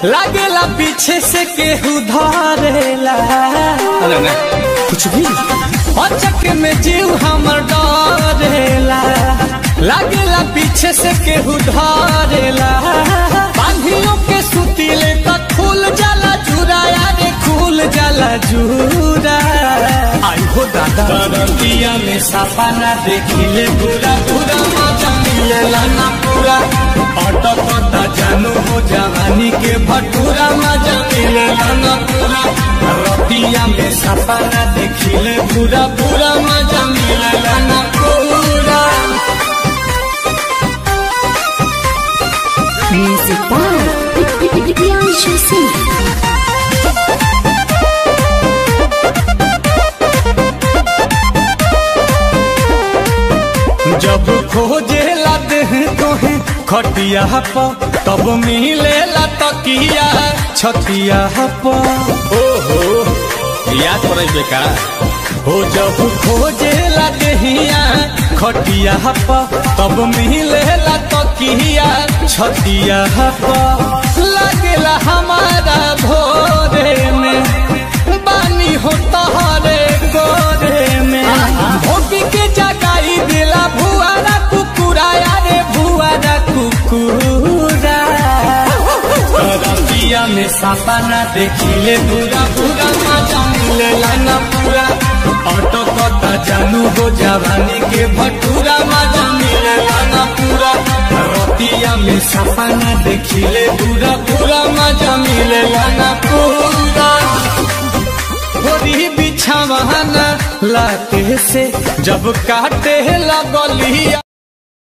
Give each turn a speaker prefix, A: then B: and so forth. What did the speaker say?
A: लागेला पीछे से केहू धरेला
B: अरे ना
A: कुछ भी अचक में जीव हमर डरेला लागेला पीछे से केहू धरेला बांधियों के सुतीले त खुल जाला जुरा यारे खुल जाला जुरा आई हो दादा दरतिया में साफा ना देखिले पूरा पूरा मजा मिलेला ना पूरा अटकता जानू हो जवानी के भटूरा मजा मिलेला ना पूरा रतिया में साफा ना देखिले पूरा पूरा मजा मिलेला ना पूरा
C: Music by Priyanshu Singh.
A: जब खोजे लद तोहे खटिया पर तब मिले तकिया छतिया पर
B: ओहो याद पड़े बेका
A: हो जब खोजे लदहिया खटिया पर तब मिले तकिया छतिया पर लगेला हमारा भोरे में बानी हो तहरे गोरे में भोगी के जगाई दिला भुआरा कुकुरा यारे भुआरा कुकुरा रतिया में सापा ना देखिले पूरा पूरा मजा मिलेला ना पूरा ऑटो कता जानू हो जवानी के भटूरा मजा मिलेला ना पूरा रतिया में सापा ना देखिले पूरा पूरा मजा मिलेला ना पूरा गोरी बिछावाना लाते से जब काटे लगलिया